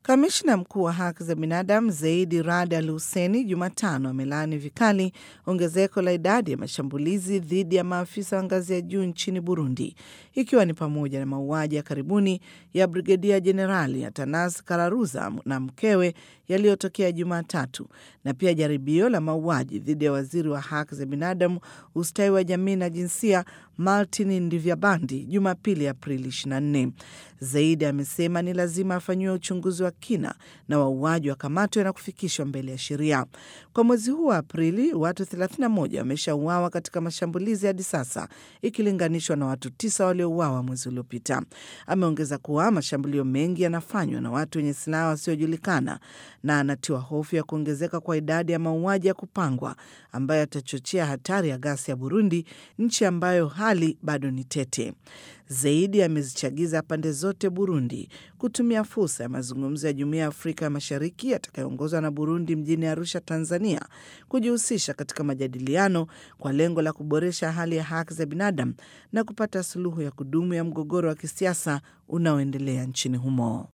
Kamishna mkuu wa haki za binadamu Zaidi Rad Al Huseni Jumatano amelaani vikali ongezeko la idadi ya mashambulizi dhidi ya maafisa wa ngazi ya juu nchini Burundi, ikiwa ni pamoja na mauaji ya karibuni ya Brigedia Jenerali Atanas Kararuza na mkewe yaliyotokea Jumatatu, na pia jaribio la mauaji dhidi ya waziri wa haki za binadamu, ustawi wa jamii na jinsia Martin Ndivyabandi Jumapili, Aprili 24. Zaidi amesema ni lazima afanyiwe uchunguzi wa kina na wauaji wakamatwe na kufikishwa mbele ya sheria. Kwa mwezi huu wa Aprili, watu 31 wameshauawa katika mashambulizi hadi sasa ikilinganishwa na watu tisa waliouawa mwezi uliopita. Ameongeza kuwa mashambulio mengi yanafanywa na watu wenye silaha wasiojulikana na anatiwa hofu ya kuongezeka kwa idadi ya mauaji ya kupangwa ambayo yatachochea hatari ya ghasia ya Burundi, nchi ambayo hali bado ni tete. Zaidi amezichagiza pande zote Burundi kutumia fursa ya mazungumzo ya Jumuiya ya Afrika ya Mashariki yatakayoongozwa na Burundi mjini Arusha, Tanzania, kujihusisha katika majadiliano kwa lengo la kuboresha hali ya haki za binadamu na kupata suluhu ya kudumu ya mgogoro wa kisiasa unaoendelea nchini humo.